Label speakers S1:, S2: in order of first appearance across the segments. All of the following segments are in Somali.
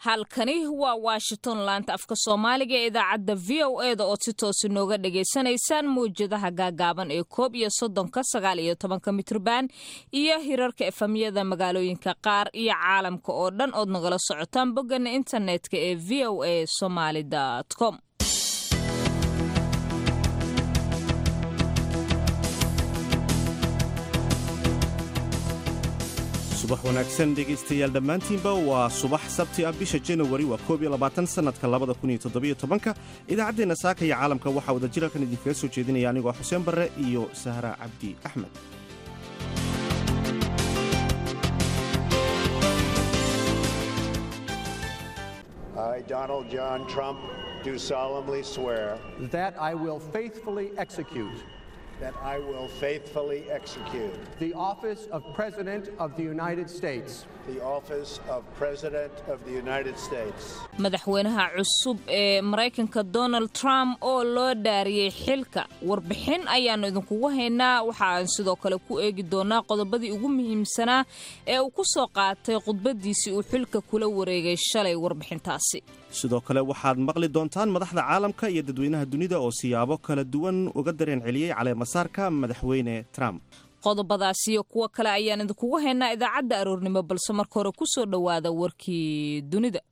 S1: halkani waa washington laanta afka soomaaliga ee idaacadda v o e da ood si toosi nooga dhagaysanaysaan mawjadaha gaagaaban ee koob iyo soddonka sagaal iyo tobanka mitrban iyo hirarka efamyada magaalooyinka qaar iyo caalamka oo dhan ood nagala socotaan boggana internetka ee v o a somaly com
S2: subax wanaagsan dhegaystayaal dhammaantiinba waa subax sabti ah bisha janawari waa koob iyo labaatan sannadka labada kun iyo toddobiyo tobanka idaacaddeenna saaka iyo caalamka waxaa wadajir halkan idinkaga soo jeedinaya anigoo xuseen barre iyo sahra cabdi axmed
S3: I, Donald John Trump, do solemnly swear
S4: that I will faithfully execute
S3: that I will faithfully execute
S4: the office of President of the United States
S3: the office of President of the United States
S1: madaxweynaha cusub ee maraykanka donald trump oo loo dhaariyey xilka warbixin ayaannu idinkugu haynaa waxa aan sidoo kale ku eegi doonaa qodobadii ugu muhiimsanaa ee uu ku soo qaatay khudbaddiisii uu xilka kula wareegay shalay warbixintaasi
S2: sidoo kale waxaad maqli doontaan madaxda caalamka iyo dadweynaha dunida oo siyaabo kala duwan uga dareen celiyey caleemasaarka madaxweyne trump
S1: qodobadaas iyo kuwo kale ayaan idinkugu haynaa idaacadda aroornimo balse marka hore ku soo dhowaada warkii dunida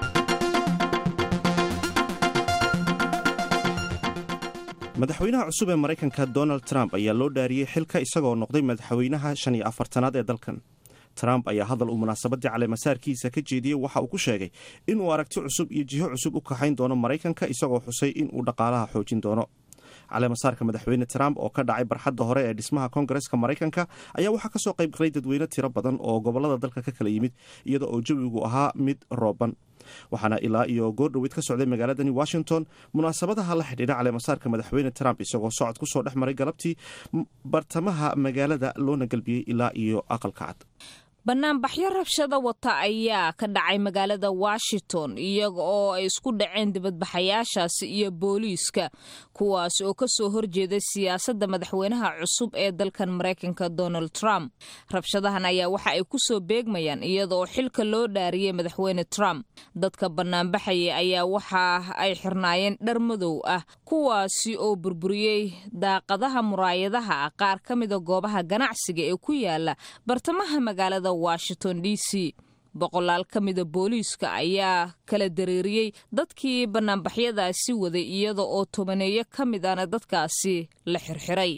S2: madaxweynaha cusub ee maraykanka donald trump ayaa loo dhaariyey xilka isagoo noqday madaxweynaha shan iyo afartanaad ee dalkan trump ayaa hadal uu munaasabaddii caleemasaarkiisa ka jeediyey waxa uu ku sheegay inuu aragti cusub iyo jiho cusub u kaxayn doono maraykanka isagoo xusay inuu dhaqaalaha xoojin doono caleemasaarka madaxweyne trump oo ka dhacay barxadda hore ee dhismaha koongareska maraykanka ayaa waxaa kasoo qayb galay dadweyne tiro badan oo gobolada dalka ka kala yimid iyada oo jawigu ahaa mid rooban waxaana ilaa iyo goordhoweyd ka socday magaaladani washington munaasabadaha la xidhiidha caleemasaarka madaxweyne trump isagoo socod ku soo dhex maray galabtii bartamaha magaalada loona galbiyey ilaa iyo aqalka cad
S1: banaanbaxyo rabshada wata ayaa ka dhacay magaalada washington iyaga oo ay isku dhaceen dibadbaxayaashaasi iyo booliiska kuwaas oo kasoo horjeeday siyaasadda madaxweynaha cusub ee dalkan maraykanka donald trump rabshadahan ayaa waxa ay kusoo beegmayaan iyada oo xilka loo dhaariyey madaxweyne trump dadka banaanbaxaya ayaa waxa ay xirnaayeen dhar madow ah kuwaasi oo burburiyey daaqadaha muraayadaha ah qaar ka mida goobaha ganacsiga ee ku yaala bartamaha magaalada washington d c boqolaal ka mida booliiska ayaa kala dareeriyey dadkii banaanbaxyadaasi waday iyada oo tobaneeyo ka mid ana dadkaasi la xirxiray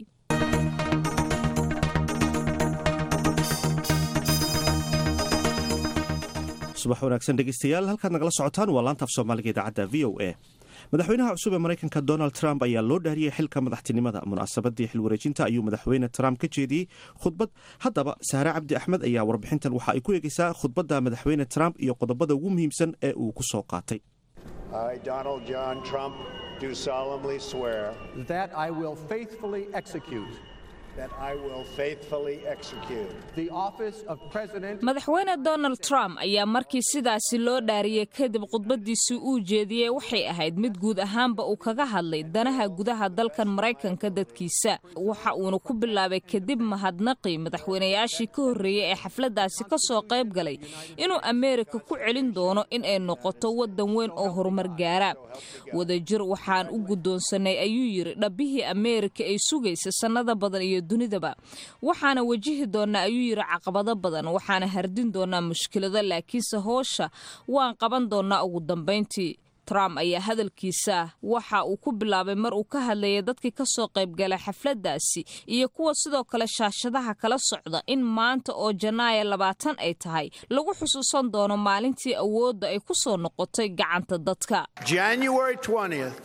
S2: subax wanaagsan dhegeystayaal halkaad nagala socotaan waa laanta af soomaaliga idaacadda v o a madaxweynaha cusub ee maraykanka donald trump ayaa loo dhaariyey xilka madaxtinimada munaasabadii xilwareejinta ayuu madaxweyne trump ka jeediyey khudbad haddaba sahre cabdi axmed ayaa warbixintan waxa ay ku eegeysaa khudbadda madaxweyne trump iyo qodobada ugu muhiimsan ee uu ku soo qaatay
S3: I, Donald John Trump, do solemnly swear
S4: that I will faithfully execute
S3: that I will faithfully execute
S4: the office of President
S1: madaxweyne donald trump ayaa markii sidaasi loo dhaariyey kadib khudbadiisii uu jeediyey waxay ahayd mid guud ahaanba uu kaga hadlay danaha gudaha dalkan maraykanka dadkiisa waxa uuna ku bilaabay kadib mahadnaqii madaxweynayaashii ka horreeyey ee xafladdaasi ka soo qayb galay inuu ameerika ku celin doono in ay noqoto waddan weyn oo horumar gaara wadajir waxaan u guddoonsanay ayuu yidhi dhabbihii ameerika ay sugaysa sannada badan iyo dunidaba waxaana wajihi doonaa ayuu yidhi caqabado badan waxaana hardin doonaa mushkilado laakiinse hoosha waan qaban doonaa ugu dambayntii trump ayaa hadalkiisa waxa uu ku bilaabay mar uu ka hadlayay dadkii ka soo qaybgalay xafladdaasi iyo kuwa sidoo kale shaashadaha kala socda in maanta oo janaaya labaatan ay tahay lagu xusuusan doono maalintii awoodda ay ku soo noqotay gacanta dadka
S3: January 20th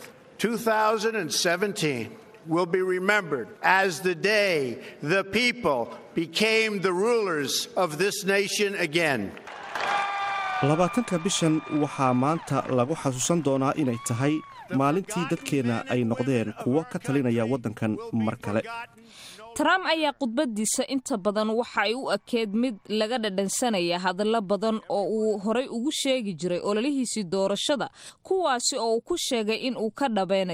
S3: 2017 will be remembered as the day the people became the rulers of this nation again.
S2: labaatanka bishan waxaa maanta lagu xasuusan doonaa inay tahay maalintii dadkeenna ay noqdeen kuwo ka talinaya waddankan mar kale
S1: trump ayaa khudbadiisa inta badan waxa ay u ekeed mid laga dhadhansanaya hadallo badan oo uu horay ugu sheegi jiray ololihiisii doorashada kuwaasi oo uu ku sheegay in uu ka dhabeynayo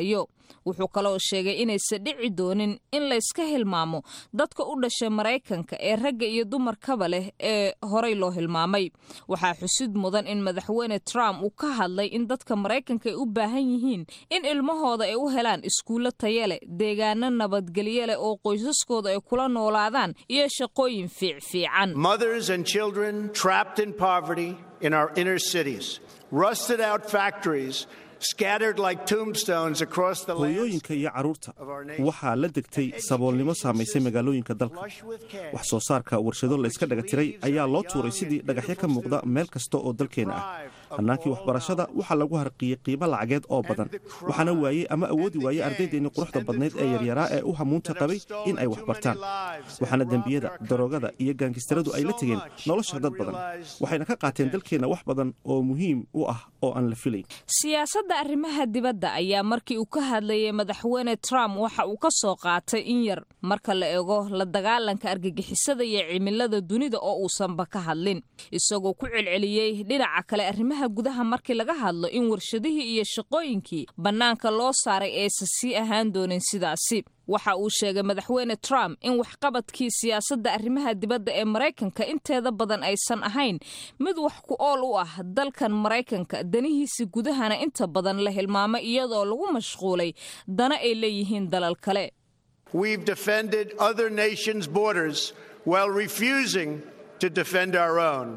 S1: wuxuu kaloo sheegay inaysan dhici doonin in layska hilmaamo dadka u dhashay maraykanka ee ragga iyo dumarkaba leh ee horay loo hilmaamay waxaa xusid mudan in madaxweyne trump uu ka hadlay in dadka maraykanka ay u baahan yihiin in ilmahooda ay u helaan iskuullo taya leh deegaano nabadgelyo leh oo qoysaskooda ay kula noolaadaan iyo shaqooyin fiicfiican
S3: Mothers and children trapped in poverty in our inner cities, rusted out factories scattered like tombstones across the land.
S2: hooyooyinka iyo carruurta waxaa la degtay saboolnimo saamaysay magaalooyinka dalka wax soo saarka warshado layska dhaga tiray ayaa loo tuuray sidii dhagaxyo ka muuqda meel kasta oo dalkeenna ah hannaankii waxbarashada waxaa lagu harqiyey qiimo lacageed oo badan waxaana waayey ama awoodi waayey ardaydeennii quruxda badnayd ee yaryaraa ee u hamuunta qabay in ay wax bartaan waxaana dembiyada daroogada iyo gaangistaradu ay la tegeen nolosha dad badan waxayna ka qaateen dalkeenna wax badan oo muhiim u ah oo aan la filayn
S1: siyaasadda arrimaha dibadda ayaa markii uu ka hadlayay madaxweyne trump waxa uu ka soo qaatay in yar marka la ego la dagaalanka argagixisada iyo cimilada dunida oo uusanba ka hadlin isagoo ku celceliyey dhinaca kale arrimaha gudaha markii laga hadlo in warshadihii iyo shaqooyinkii bannaanka loo saaray aysan sii ahaan doonin sidaasi waxa uu sheegay madaxweyne trump in waxqabadkii siyaasadda arrimaha dibadda ee maraykanka inteeda badan aysan ahayn mid wax ku ool u ah dalkan maraykanka danihiisa gudahana inta badan la hilmaamay iyadoo lagu mashquulay dana ay leeyihiin dalal kale
S3: We've defended other nations' borders while refusing to defend our own.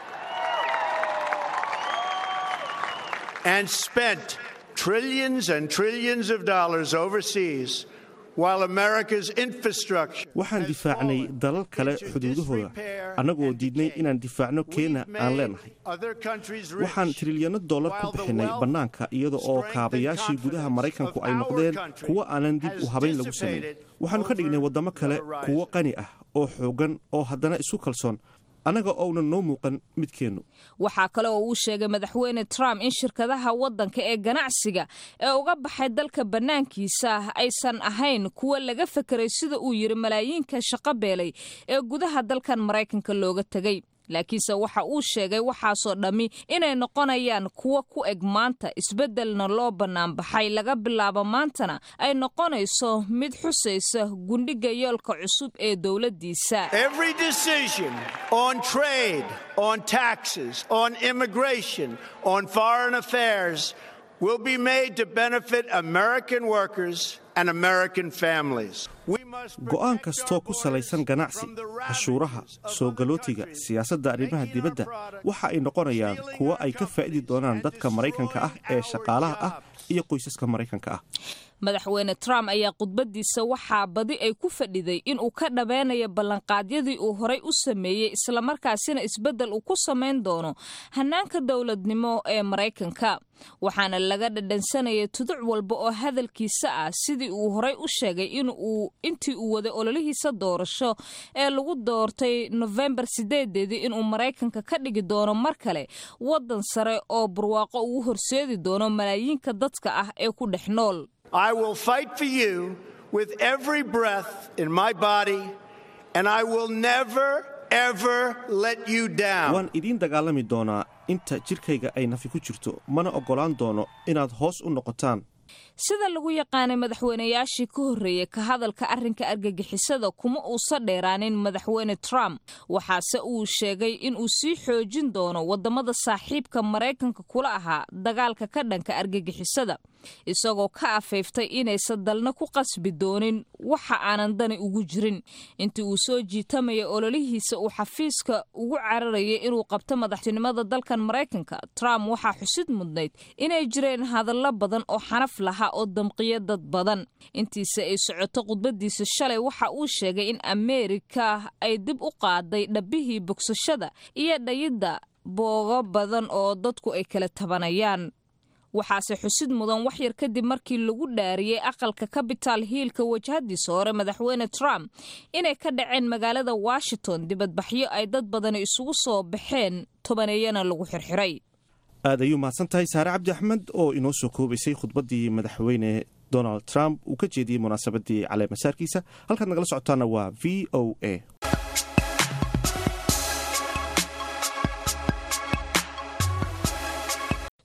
S3: And spent trillions and trillions of dollars overseas while America's infrastructure.
S2: waxaan difaacnay dalal kale xuduudahooda annagoo diidnay inaan difaacno keena aan leenahay
S3: Other countries rich.
S2: waxaan trilyanno dollar ku bixinay bannaanka iyada oo kaabayaashii gudaha maraykanku ay noqdeen kuwo aanan dib u habayn lagu samayn waxaannu ka dhignay waddamo kale kuwo qani ah oo xooggan oo haddana isu kalsoon annaga ounan noo muuqan midkeennu
S1: waxaa kale oo uu sheegay madaxweyne trump in shirkadaha waddanka ee ganacsiga ee uga baxay dalka bannaankiisa aysan ahayn kuwa laga fekeray sida uu yidhi malaayiinka shaqo beelay ee gudaha dalkan maraykanka looga tegay laakiinse waxa uu sheegay waxaasoo dhammi inay noqonayaan kuwo ku eg maanta isbeddelna loo bannaanbaxay laga bilaabo maantana ay noqonayso mid xusaysa gundhiga yoolka cusub ee dowladdiisa
S3: Every decision on trade, on taxes, on immigration, on foreign affairs will be made to benefit American workers and American families. We must
S2: go'aan
S3: protect
S2: kastoo
S3: our
S2: ku salaysan
S3: borders
S2: ganacsi
S3: from the
S2: cashuuraha
S3: ravages of
S2: soo
S3: other
S2: galootiga
S3: countries,
S2: siyaasadda arrimaha
S3: making our
S2: dibadda
S3: products,
S2: waxa ay noqonayaan
S3: stealing
S2: kuwo
S3: our
S2: ay ka faa'idi
S3: companies,
S2: doonaan
S3: and
S2: dadka maraykanka ah
S3: destroying
S2: ee
S3: our
S2: shaqaalaha ah
S3: jobs.
S2: iyo qoysaska maraykanka ah
S1: madaxweyne trump ayaa khudbadiisa waxaa badi ay ku fadhiday inuu ka dhabeynayo ballanqaadyadii uu horay u sameeyey islamarkaasina isbeddel uu ku samayn doono hannaanka dowladnimo ee maraykanka waxaana laga dhadhansanayay tuduc walba oo hadalkiisa ah sidii uu horay u sheegay inuu intii uu waday ololihiisa doorasho ee lagu doortay nofembar sideedeedii inuu maraykanka ka dhigi doono mar kale waddan sare oo barwaaqo ugu horseedi doono malaayiinka dadka ah ee ku dhex nool
S3: I will fight for you with every breath in my body, and I will never, ever let you down.
S2: waan idiin dagaalami doonaa inta jidhkayga ay nafi ku jirto mana oggolaan doono inaad hoos u noqotaan
S1: sida lagu yaqaanay madaxweynayaashii ka horreeyey ka hadalka arrinka argagixisada kuma uusan dheeraanin madaxweyne trump waxaase uu sheegay in uu sii xoojin doono waddamada saaxiibka maraykanka kula ahaa dagaalka ka dhanka argagixisada isagoo ka afayftay inaysan dalna ku qasbi doonin waxa aanan dani ugu jirin intii uu soo jiitamaya ololihiisa uu xafiiska ugu cararayay inuu qabto madaxtinimada dalkan maraykanka trump waxaa xusid mudnayd inay jireen hadallo badan oo xanaf lahaa oo damqiya dad badan intiisa ay socoto khudbadiisa shalay waxa uu sheegay in ameerika ay dib u qaaday dhabbihii bogsashada iyo dhayidda boogo badan oo dadku ay kala tabanayaan waxaase xusid mudan wax yar kadib markii lagu dhaariyey aqalka capital hiilka wajahadiisa hore madaxweyne trump inay ka dhaceen magaalada washington dibadbaxyo ay dad badani isugu soo baxeen tobaneeyana lagu xirxiray
S2: aad ayuu mahadsan tahay saare cabdi axmed oo inoo soo koobaysay khudbaddii madaxweyne donald trump uu ka jeediyey munaasabadii caleemasaarkiisa halkaad nagala socotaana waa v o a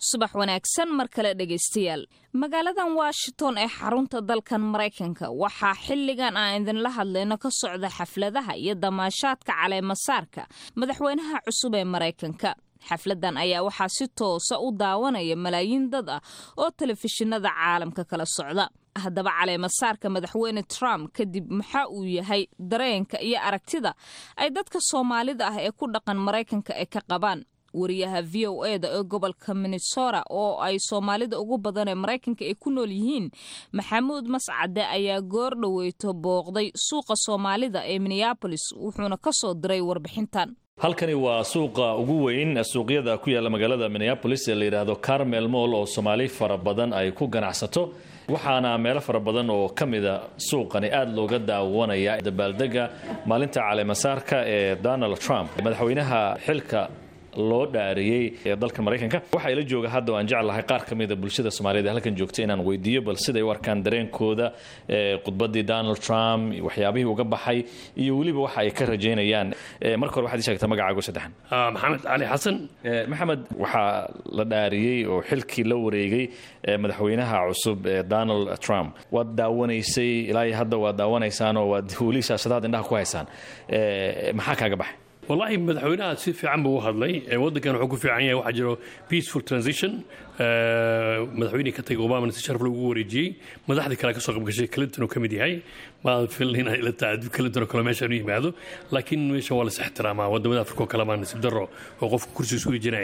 S1: subax wanaagsan mar kale dhegaystayaal magaaladan washington ee xarunta dalkan maraykanka waxaa xilligan aan idinla hadlayno ka socda xafladaha iyo damaashaadka caleemasaarka madaxweynaha cusub ee maraykanka xafladan ayaa waxaa si toosa u daawanaya malaayiin dad ah oo telefishinada caalamka kala socda haddaba caleemasaarka madaxweyne trump kadib maxaa uu yahay dareenka iyo aragtida ay dadka soomaalida ah ee ku dhaqan maraykanka ay ka qabaan wariyaha v o e da ee gobolka minnesota oo ay soomaalida ugu badan ee maraykanka ay ku nool yihiin maxamuud mascade ayaa goor dhoweyto booqday suuqa soomaalida ee minneabolis wuxuuna ka soo diray warbixintan
S5: halkani waa suuqa ugu weyn suuqyada ku yaalla magaalada minneabolis ee la yidhaahdo carmel moll oo soomaali fara badan ay ku ganacsato waxaana meelo fara badan oo ka mida suuqani aada looga daawanaya dabaaldega maalinta caleemasaarka ee donald trump madaxweynaha xilka loo dhaariyey ee dalka maraykanka waxaa ila jooga hadda aan jeclahay qaar ka mida bulshada soomaaliyed ee halkan joogta inaan weydiiyo bal siday u arkaan dareenkooda khudbadii donald trump waxyaabihii uga baxay iyo weliba waxa ay ka rajaynayaan marka hore waxaad ii sheegtaa magacaago saddexan
S6: maxamed cali xasan
S5: maxamed waxaa la dhaariyey oo xilkii la wareegay madaxweynaha cusub ee donald trump waad daawanaysay ilaa hadda waad daawanaysaan oo waad weli shaashadaad indhaha ku haysaan maxaa kaaga baxay
S6: wallaahi madaxweynaha si fiican buu u hadlay waddankan wuxuu ku fiican yahay waxaa jiro peaceful transition madaxweynihii ka tagay obamana si sharaf lagu wareejiyey madaxdii kale ka soo qabgashay clinton uu ka mid yahay ma filin inay la tahay clinton oo kale meeshaan u yimaado laakiin meeshan waa la is ixtiraamaa wadamada afrika oo kale maa nasiib darro oo qofka kursi isugu jinaya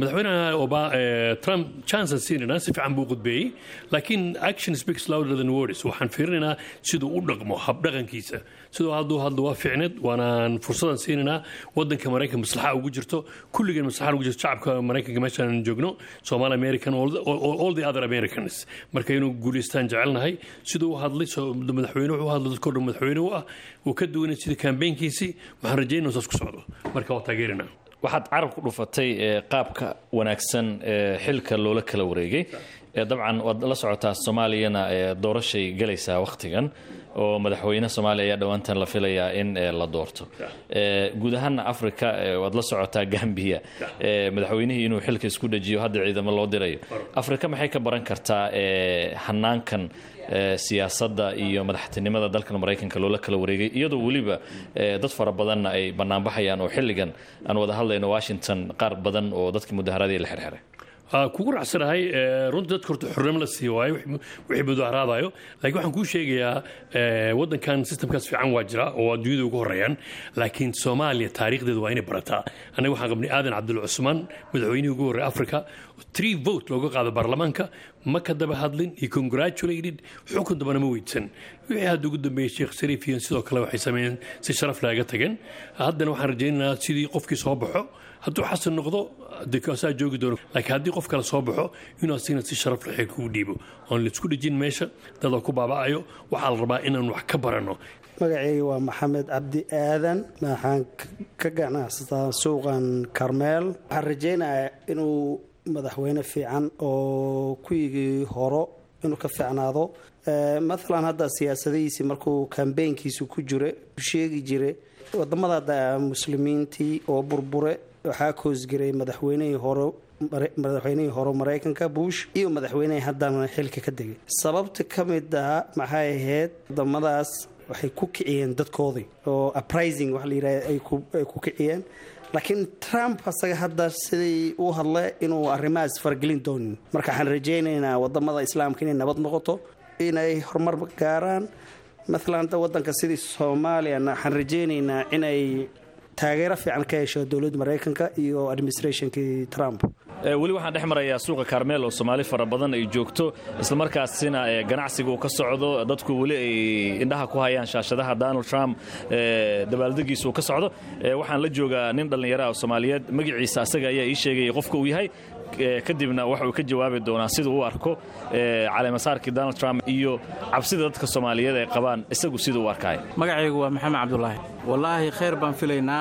S6: madaxweynaha trump chanson siinayna si fiican buu qudbeeyey laakiin action speaks louder than words waxaan fiirinaynaa siduu u dhaqmo habdhaqankiisa siduu hadduu hadlo waa fiicneed waanaan fursadan siinaynaa wadanka maraykan maslaxa ugu jirto kulligeen maslaxa ugu jirto shacabka maraykanka meeshaan joogno Somali American all the, all, all the other Americans marka inuu guuleystaan jecelnahay siduu u hadlay madaxweyne wuxuu hadlay dadkoo dhan madaxweyne u ah uu ka duwanay sida kambeynkiisii waxaan rajaynaa saas ku socdo marka waa taageerinaa
S5: waxaad carab ku dhufatay qaabka wanaagsan ee xilka loola kala wareegay dabcan waad la socotaa soomaaliyana doorashay galaysaa wakhtigan oo madaxweyne soomaaliya ayaa dhowaantan la filayaa in la doorto guud ahaana africa waad la socotaa gambiya madaxweynihii inuu xilka isku dhajiyo hadda ciidamo loo dirayo africa maxay ka baran kartaa hanaankan siyaasadda iyo madaxtinimada dalkan maraykanka loola kala wareegay iyadoo weliba dad fara badanna ay banaanbaxayaan oo xilligan aan wada hadlayno washington qaar badan oo dadkii mudaharaadii la xirxiray
S6: kugu raacsanahay runtii dadka horta xornimo la sii waayo wixii mudaharaadayo laakiin waxaan kuu sheegayaa waddankan systemkaas fiican waa jira oo adduunyada ugu horeeyaan laakiin soomaaliya taariikhdeeda waa inay barataa annaga waxaan qabnay aadan cabdul cusmaan madaxweynihii ugu horreeya africa three vote looga qaado baarlamaanka ma ka daba hadlin iyo congratulated xukun dambana ma weydsan wixii hadda ugu dambeeyey sheekh sariif iyo sidoo kale waxay sameeyeen si sharaf laaga tageen haddana waxaan rajaynaynaa sidii qofkii soo baxo hadduu xasan noqdo dekaasaa joogi doono laakiin haddii qof kale soo baxo inuu asigna si sharaf leh kugu dhiibo oon laisku dhejin meesha dadoo ku baaba'ayo waxaa la rabaa inaan wax ka baranno
S7: magacayga waa maxamed cabdi aadan waxaan ka ganacsataa suuqan karmeel waxaan rajaynayaa inuu madaxweyne fiican oo kuwigii horo inuu ka fiicnaado maalan hadda siyaasadihiisii markuu kambeynkiisu ku jira sheegi jira wadamada muslimiintii oo burbure waxaa koosgaray madaxweynihii hore madaxweynihii hore maraykanka bush iyo madaxweynihii haddana xilka ka degay sababta ka mid ah maxay ahayd wadamadaas waxay ku kiciyeen dadkoodii oo uprising waxa la yidhaha ay ku kiciyeen laakiin trump asaga hadda siday u hadle inuu arrimahaas faragelin doonin marka waxaan rajaynaynaa wadamada islaamka inay nabad noqoto inay horumar gaaraan maalan hadda wadanka sidii soomaaliyana waxaan rajaynaynaa inay taageero fiican ka hesho dowladda maraykanka iyo administrationkii trump
S5: weli waxaan dhex marayaa suuqa karmeel oo soomaali fara badan ay joogto islamarkaasina ganacsiga uu ka socdo dadku weli ay indhaha ku hayaan shaashadaha donald trump dabaaldegiisa uu ka socdo waxaan la joogaa nin dhallinyaraha soomaaliyeed magaciisa asaga ayaa ii sheegaya qofka uu yahay kadibna waxa uu ka jawaabi doonaa siduu u arko caleemasaarkii donald trump iyo cabsida dadka soomaaliyeed ay qabaan isagu siduu u arkaayo
S8: magacaygu waa maxamed cabdulaahi wallaahi khayr baan filaynaa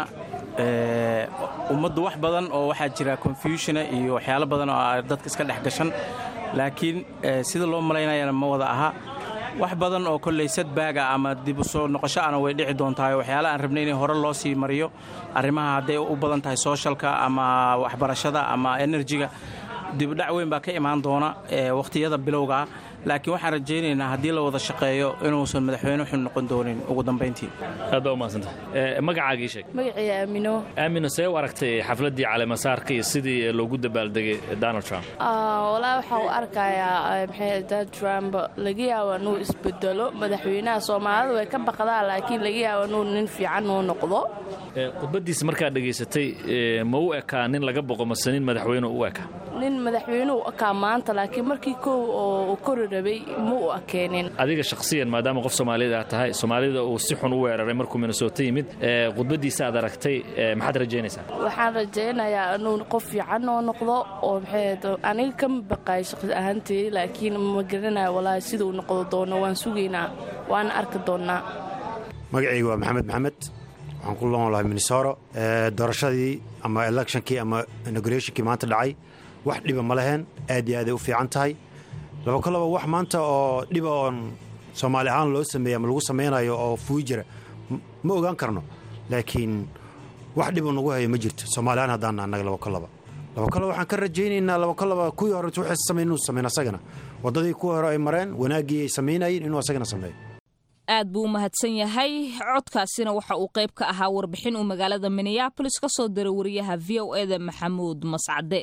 S8: ummaddu wax badan oo waxaa jira confusiona iyo waxyaalo badan oo dadka iska dhex gashan laakiin sida loo malaynayana ma wada aha wax badan oo kolley sadbaaga ama dib u soo noqosho ana way dhici doontahay waxyaala aan rabnay in hore loo sii mariyo arrimaha hadday u badan tahay sooshalka ama waxbarashada ama enerjiga dibdhac weyn baa ka imaan doona wakhtiyada bilowga ah laakiin waxaan rajaynaynaa haddii la wada shaqeeyo inuusan madaxweyne xun noqon doonin ugu dambayntii
S5: aad baa umahadsanta magacaagii sheeg
S9: magacii aamino
S5: aamino see u aragtay xafladdii caleemasaarka iyo sidii loogu dabaaldegay donald trump
S9: walaa waxaa u arkayaa maxay donald trump laga yaaba inuu isbedelo madaxweynaha soomaalida way ka baqdaa laakiin laga yaaba inuu nin fiican uu noqdo
S5: khudbaddiisa markaad dhegaysatay ma u ekaa nin laga boqo mase nin madaxweyne u eka
S9: nin madaxweynuhu ekaa maanta laakiin markii kow oo kori rabay ma u ekeenin
S5: adiga shakhsiyan maadaama qof soomaaliyad aad tahay soomaalida uu si xun u weeraray markuu minnesota yimid khudbaddiisa aad aragtay maxaad rajaynaysaa
S9: waxaan rajaynayaa inuu qof fiican oo noqdo oo maxay aniga kama baqaay shaqsi ahaanteedi laakiin ma garanayo walaahi siduu noqdo doono waan sugaynaa waana arki doonnaa
S10: magacayga waa maxamed maxamed waxaan ku loon lahay minnesoro doorashadii ama electionkii ama inaugurationkii maanta dhacay wax dhiba ma leheen aad iyo aaday u fiican tahay laba kolaba wax maanta oo dhiba oon soomaali ahaan loo sameeyey ama lagu samaynayo oo fuujira ma ogaan karno laakiin wax dhiba nagu hayo ma jirto soomaali ahaan haddaan annaga laba kolaba laba kolaba waxaan ka rajaynaynaa laba kolaba kuwii hore waxay samayn inuu sameyn asagana waddadii kuwii hore ay mareen wanaaggii ay samaynayeen inuu asagana sameeyo
S1: aad buu u mahadsan yahay codkaasina waxa uu qayb ka ahaa warbixin uu magaalada minneabolis ka soo diray wariyaha v o eda maxamuud mascade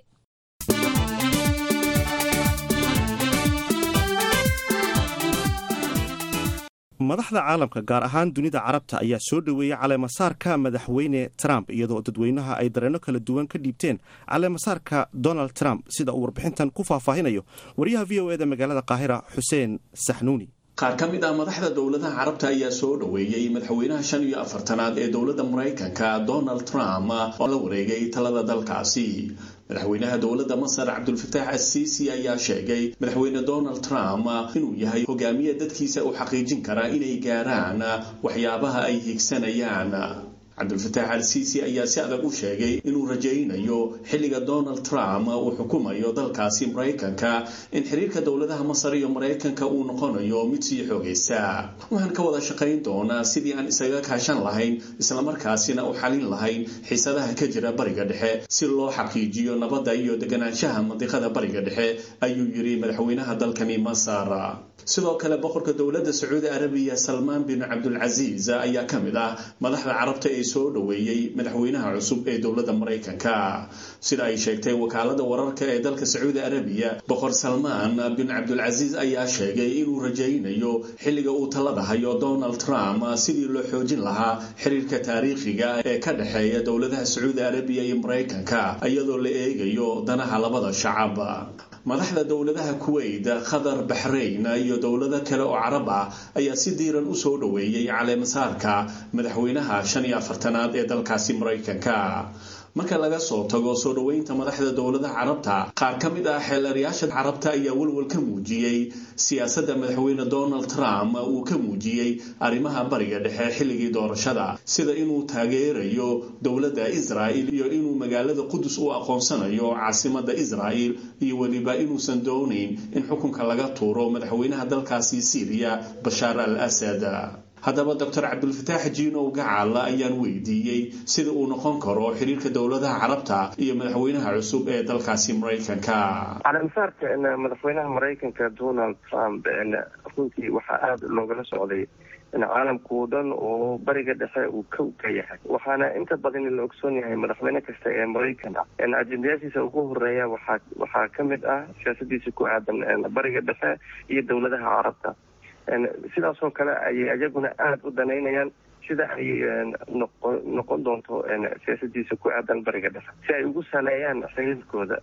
S2: madaxda caalamka gaar ahaan dunida carabta ayaa soo dhoweeyey caleemasaarka madaxweyne trump iyadoo dadweynaha ay dareenno kala duwan ka dhiibteen caleemasaarka donald trump sida uu warbixintan ku faahfaahinayo wariyaha v o eda magaalada qaahira xuseen saxnuuni
S11: qaar ka mid ah madaxda dowladaha carabta ayaa soo dhoweeyey madaxweynaha shan iyo afartanaad ee dowladda maraykanka donald trump oo la wareegay talada dalkaasi madaxweynaha dowladda masar cabdulfataax assiisi ayaa sheegay madaxweyne donald trump inuu yahay hogaamiye dadkiisa u xaqiijin kara inay gaaraan waxyaabaha ay higsanayaan cabdulfataax al siisi ayaa si adag u sheegay inuu rajaynayo xilliga donald trump uu xukumayo dalkaasi maraykanka in xiriirka dowladaha masar iyo maraykanka uu noqonayo mid sii xoogaysa waxaan ka wada shaqayn doonaa sidii aan isaga kaashan lahayn islamarkaasina u xalin lahayn xiisadaha ka jira bariga dhexe si loo xaqiijiyo nabadda iyo deganaanshaha mandiqada bariga dhexe ayuu yidhi madaxweynaha dalkani masar sidoo kale boqorka dowladda sacuudi arabiya salmaan bin cabdulcasiis ayaa ka mid ah madaxda carabta ee soo dhoweeyey madaxweynaha cusub ee dowladda maraykanka sida ay sheegtay wakaalada wararka ee dalka sacuudi arabiya boqor salmaan bin cabdulcasiis ayaa sheegay inuu rajaynayo xilliga uu talada hayo donald trump sidii loo xoojin lahaa xiriirka taariikhiga ee ka dhexeeya dowladaha sacuudi arabiya iyo maraykanka iyadoo la eegayo danaha labada shacab madaxda dowladaha kuwait qatar baxrayn iyo dowlado kale oo carab ah ayaa si diiran u soo dhoweeyey caleemasaarka madaxweynaha shan iyo afartanaad ee dalkaasi maraykanka marka laga soo tago soo dhoweynta madaxda dowladaha carabta qaar ka mid ah xeelarayaasha carabta ayaa welwel ka muujiyey siyaasadda madaxweyne donald trump uu ka muujiyey arrimaha bariga dhexe xilligii doorashada sida inuu taageerayo dowladda israa'il iyo inuu magaalada qudus u aqoonsanayo caasimadda israa'il iyo weliba inuusan doonayn in xukunka laga tuuro madaxweynaha dalkaasi syriya bashaar al asad haddaba doctor cabdulfataax jiinow gacal ayaan weydiiyey sida uu noqon karo xiriirka dowladaha carabta iyo madaxweynaha cusub ee dalkaasi maraykanka
S12: caleemasaarka madaxweynaha maraykanka donald trump runtii waxaa aada loogala socday caalamkao dhan oo bariga dhexe uu kow ka yahay waxaana inta badan la ogsoon yahay madaxweyne kasta ee maraykan ah ajendayaashiisa ugu horeeya waxaa waxaa ka mid ah siyaasadiisa ku aadan bariga dhexe iyo dowladaha carabta sidaasoo kale ayay iyaguna aada u danaynayaan sida ay noqo noqon doonto siyaasadiisa ku aadan bariga dhexe si ay ugu saleeyaan xiriirkooda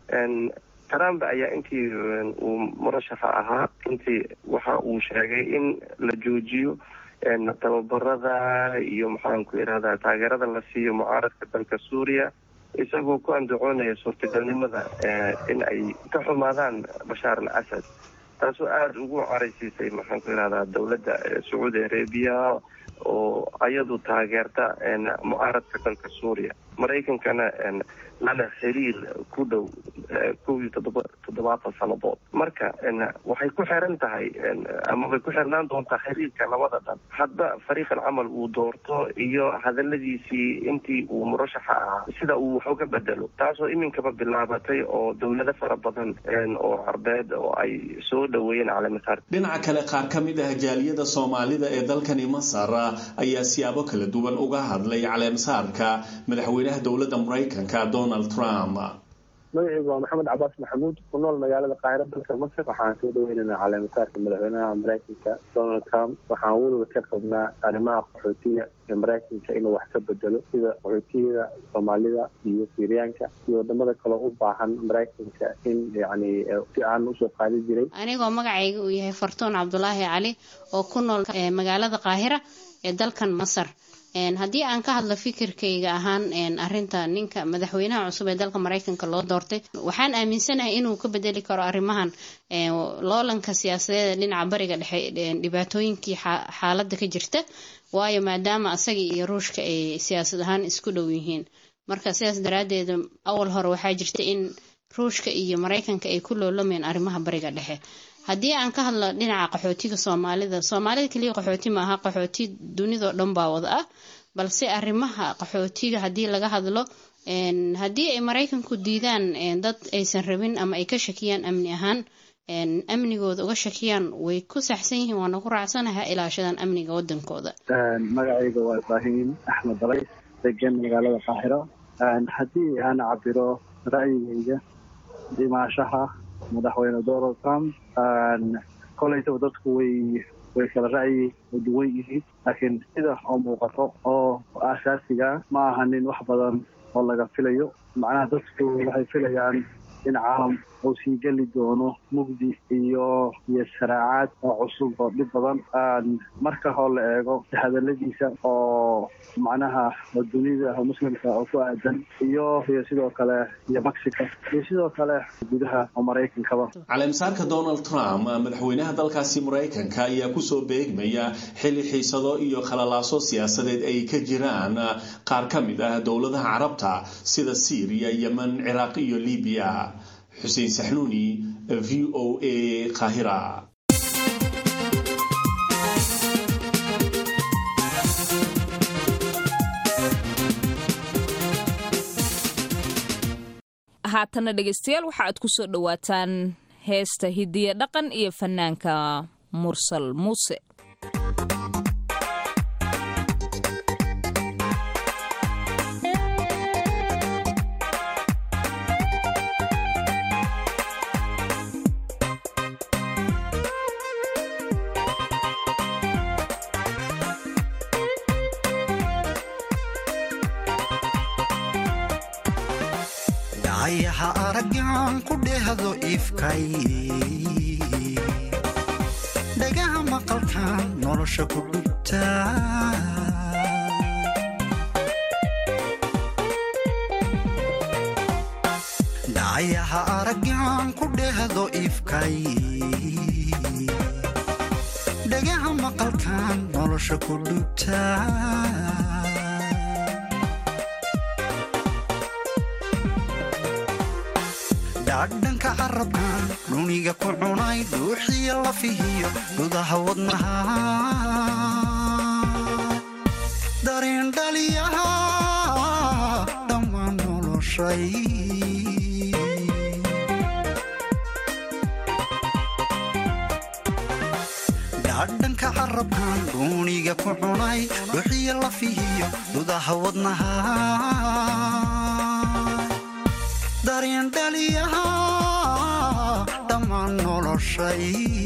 S12: trump ayaa intii uu murashaxa ahaa intii waxa uu sheegay in la joojiyo tababarada iyo maxaanku irahdaa taageerada la siiyo mucaaradka dalka suuriya isagoo ku andacoonaya suurtagalnimada in ay ka xumaadaan bashaar al asad taasoo aada ugu caraysiisay maxaanku irahdaa dowladda sacuudi arabiya oo ayadu taageerta mucaaradka dalka suuriya maraykankana lana xiriir ku dhow kow iyo toddoba toddobaatan sannadood marka waxay ku xiran tahay amabay ku xirnaan doontaa xiriirka labada dhan hadda fariiqan camal uu doorto iyo hadaladiisii intii uu murashaxa ahaa sida uu wax uga bedelo taasoo iminkaba bilaabatay oo dowlado fara badan oo carbeed oo ay soo dhoweeyeen caleemasaar
S11: dhinaca kale qaar ka mid ah jaaliyada soomaalida ee dalkani masar ayaa siyaabo kala duwan uga hadlay caleemasaarka madaxweynaha dowladda maraykanka donald trump
S13: magacaygu waa maxamed cabaas maxamuud ku nool magaalada qaahira dalka masar waxaan soo dhaweynaynaa caleemasaarka madaxweynaha maraykanka donald trump waxaan weliba ka qabnaa arrimaha qaxootiga ee maraykanka inuu wax ka bedelo sida qaxootiyada soomaalida iyo siriyaanka iyo wadamada kaleo u baahan maraykanka in yani si aan usoo qaadi jiray
S14: anigoo magacayga uu yahay fartuun cabdulaahi cali oo ku nool magaalada qaahira ee dalkan masar haddii aan ka hadlo fikirkayga ahaan arinta ninka madaxweynaha cusub ee dalka maraykanka loo doortay waxaan aaminsanahay inuu ka bedeli karo arrimahan loolanka siyaasadeeda dhinaca bariga dhexe dhibaatooyinkii xaaladda ka jirta waayo maadaama asaga iyo ruushka ay siyaasad ahaan isku dhow yihiin marka sidaas daraadeed awal hore waxaa jirta in ruushka iyo maraykanka ay ku loolamayeen arrimaha bariga dhexe haddii aan ka hadlo dhinaca qaxootiga soomaalida soomaalida keliya qaxooti maaha qaxooti dunidao dhan baa wada ah balse arrimaha qaxootiga haddii laga hadlo haddii ay maraykanku diidaan dad aysan rabin ama ay ka shakiyaan amni ahaan amnigooda uga shakiyaan way ku saxsan yihiin waana ku raacsanaha ilaashadaan amniga wadankooda
S13: magacayga waa ibraahim axmed dalays degan magaalada qaahiro haddii aan cabiro ra'yigayga dhimaashaha madaxweyne donald trump kolaytaba dadku way way kala ra'yi duwan yihiin laakiin sida oo muuqato oo aasaasiga ma aha nin wax badan oo laga filayo macnaha dadku waxay filayaan in caalam uu sii geli doono mugdi iyo iyo saraacaad oo cusub oo dhib badan marka hoo la eego hadaladiisa oo macnaha dunida muslimka oo ku aadan iyo iyo sidoo kale iyo mexico iyo sidoo kale gudaha oo maraykankaba
S11: caleemasaarka donald trump madaxweynaha dalkaasi maraykanka ayaa kusoo beegmaya xili xiisado iyo khalalaaso siyaasadeed ay ka jiraan qaar ka mid ah dowladaha carabta sida syriya yemen ciraaq iyo libiya xuseen saxnuuni v o a qaahira
S1: haatana dhegaystayaal waxa aad ku soo dhowaataan heesta hidiya dhaqan iyo fanaanka mursal muuse
S15: ayaha araggan ku dhehdo ifkay dhagaha maqalkan nolosha ku dhugta dhacayaha araggan ku dhehdo ifkay dhagaha maqalkan nolosha ku dhugta dhaadhanka carabkan dhuniga ku cunay dhuuxiyo lafihiyo gudaha wadnaha dareen dhaliyaha dhammaan noloshay dhaadhanka carabkan dhuuniga ku cunay dhuuxiyo lafihiyo gudaha wadnaha dareen dhaliyaha dhammaan noloshay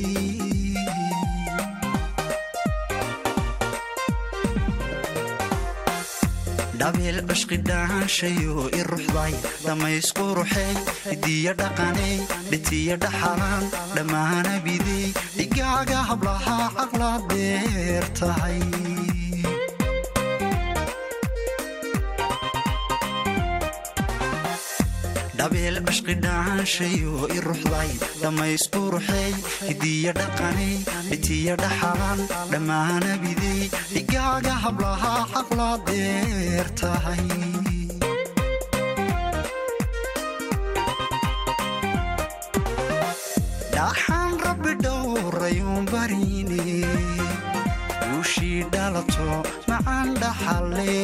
S15: dhabeel cishqi dhaanshayo i ruxday dhammaysku ruxey hidiya dhaqaney dhitiya dhaxalaan dhammaana bidey dhigaaga hablaha caqla beer tahay dhabeel cishqi dhaanshayo i ruxday dhammaysku ruxey hidiya dhaqanay dhitiya dhaxalan dhammaanabidey dhigaaga hablahaa xaqlaa deer tahay dhaxaan rabbi dhowrayuun barine guushii dhalato macaan dhaxale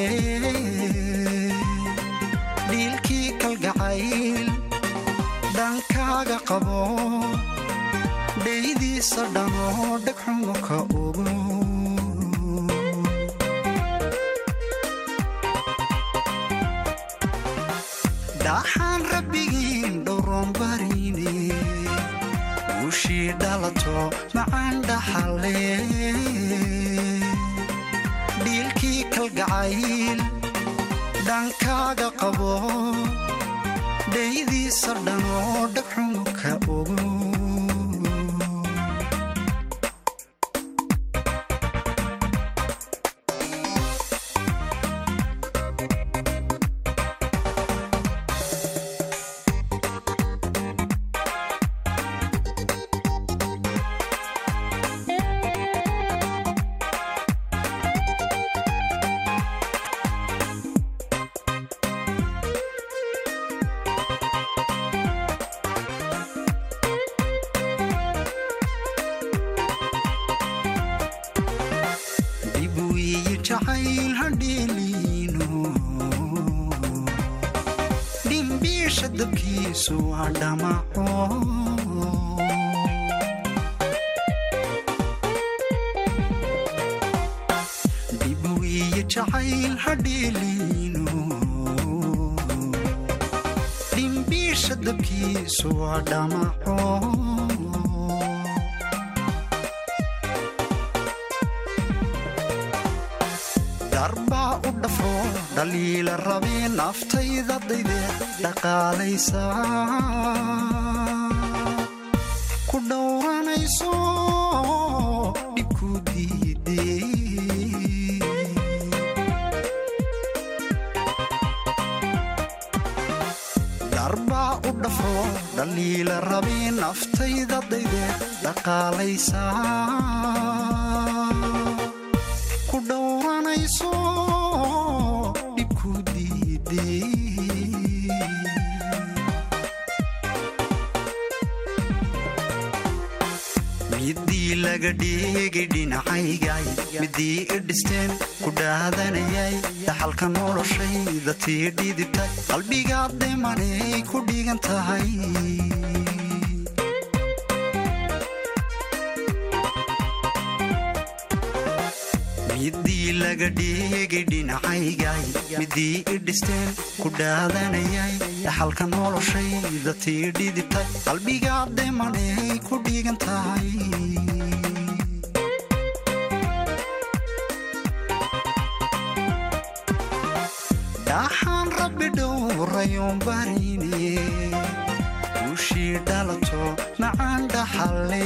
S15: dhiilkii kalgacayl dhankaaga qabo dhaydiisa dhanoo dhegxumo ka ogo dhaxaan rabbigiin dhowroon barine guushii dhalato macaan dhaxale dhiilkii kalgacayl dhankaaga qabo dhaydiisa dhanoo dhagxumo ka ogo dib wiyi jacayl hadheeliino dhimbiisha dabkiisu waa dhamaco dib wiyi jacayl hadheeliino dhimbiisha dabkiisu waa dhamaco darbaa u dhafo dhaliila rabee naftayda dayde dhaqaalaysa ku dhowranayso dhibku diide darbaa u dhafo dhaliila rabee naftayda dayde dhaqaalaysa ku dhowranayso dhibku diide midii laga dhigay dhinacaygay midii i dhisteen ku dhaadanayay dhaxalka noloshayda tii dhidibtay qalbigaad dhimanay ku dhigan tahay midii laga dhigay dhinacaygay midii i dhisteen ku dhaadanayay dhaxalka noloshayda tii dhidibtay qalbigaad dhimanay ku dhigan tahay dhaxaan rabbi dhowrayoon barine guushii dhalato macaan dhaxale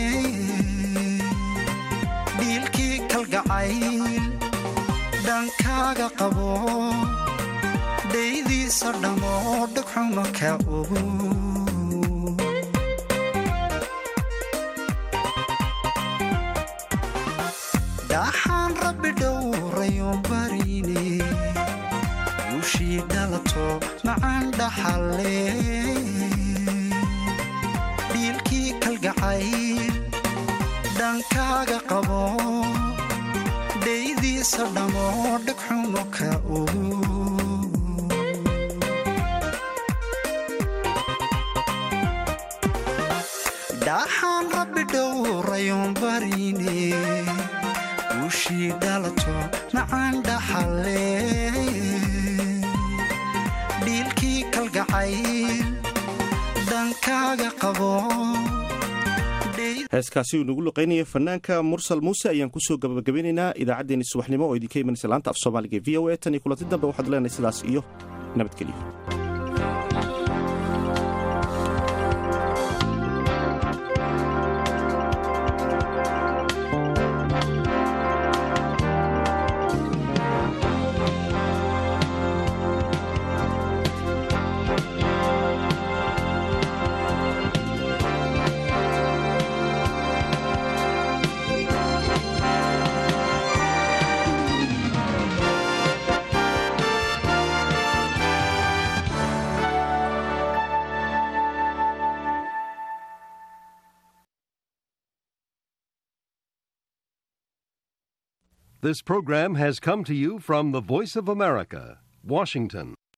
S15: dhiilkii kalgacayl dhankaaga qabo dhaydiisa dhammoo dhagxumo ka ogo dhaxaan rabbi dhowrayoon barine guushii dhalato macaan dhaxale dhiilkii kalgacayl dhankaaga qabo dhaydiisa dhammoo dhagxumo ka ogo dhaxaan rabbi dhowrayoon barine guushii dhalato macaan dhaxale dhiilkii kalgacayl dhankaaga qabo
S2: heeskaasi uu nagu luqaynaya fanaanka mursal muuse ayaan kusoo gabagabeynaynaa idaacaddeenii subaxnimo oo idinka imanaysa laanta af soomaaliga v o a tan iyo kulanti dambe waxaad leenahay sidaas iyo nabadgelyo
S16: This program has come to you from the Voice of America, Washington.